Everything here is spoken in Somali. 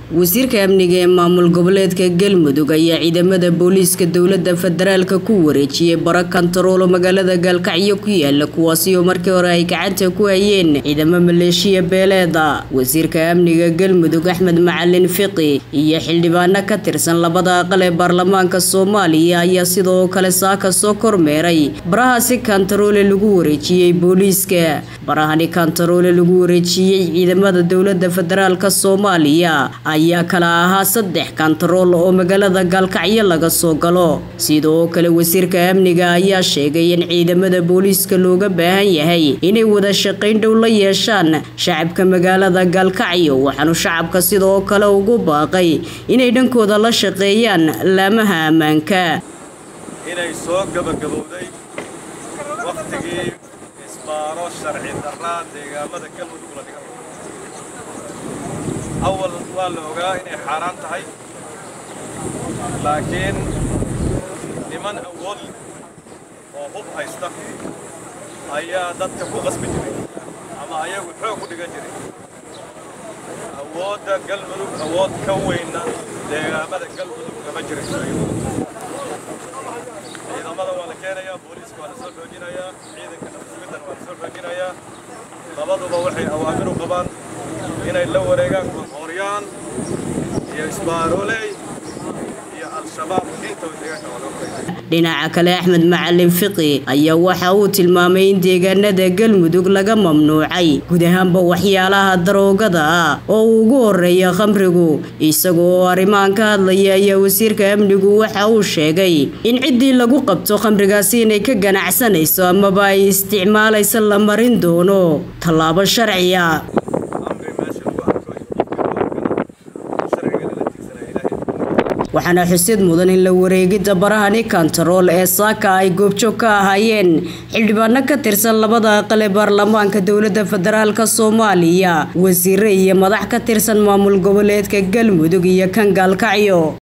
wasiirka amniga ee maamul goboleedka galmudug ayaa ciidamada booliiska dowlada federaalka ku wareejiyey bara kantaroolo magaalada gaalkacyo ku yaala kuwaasi oo markii hore ay gacanta ku hayeen ciidamo maleeshiya beeleeda wasiirka amniga galmudug axmed macalin fiqi iyo xildhibaano ka tirsan labada aqal ee baarlamaanka soomaaliya ayaa sidoo kale saaka soo kormeeray barahaasi kantaroole lagu wareejiyey booliiska barahani kantaroole lagu wareejiyey ciidamada dowlada federaalka soomaaliya ayaa kala ahaa saddex kantarool oo magaalada gaalkacyo laga soo galo sidoo kale wasiirka amniga ayaa sheegay in ciidamada booliiska looga baahan yahay inay wada shaqayn dhow la yeeshaan shacabka magaalada gaalkacyo waxaanu shacabka sidoo kale ugu baaqay inay dhankooda la shaqeeyaan laamaha ammaanka inay soo gabagabowday wakhtigii isbaaro sharci darraa deegaamada galmudug la dhigan awal waa la ogaa inay xaaraan tahay laakiin niman awood oo hub haysta ayaa dadka ku qasbi jiray ama ayagu xoog ku dhigan jiray awoodda galmudug awood ka weynna deegaamada galmudug kama jirayso ciidamada waa la keenayaa booliiska waa la soo xoojinayaa ciidanka nabadsugiddana waa la soo xoojinayaa labaduba waxay awaamir u qabaan inay la wareegaan qoqooryaan iyo isbaaroley iyo al-shabaab intaba deegaanka waa loo qoray dhinaca kale axmed macalin fiqi ayaa waxa uu tilmaamay in deegaanada galmudug laga mamnuucay guud ahaanba waxyaalaha daroogada ah oo uu ugu horeeya khamrigu isaga oo arrimahan ka hadlaya ayaa wasiirka amnigu waxa uu sheegay in ciddii lagu qabto khamrigaasi inay ka ganacsanayso amaba ay isticmaalaysa la marin doono tallaabo sharciya waxaana xusid mudan in la wareegidda barahani kantarool ee saaka ay goobjoog ka ahaayeen xildhibaano ka tirsan labada aqal ee baarlamaanka dowlada federaalk soomaaliya wasiire iyo madax ka tirsan maamul goboleedka galmudug iyo kan gaalkacyo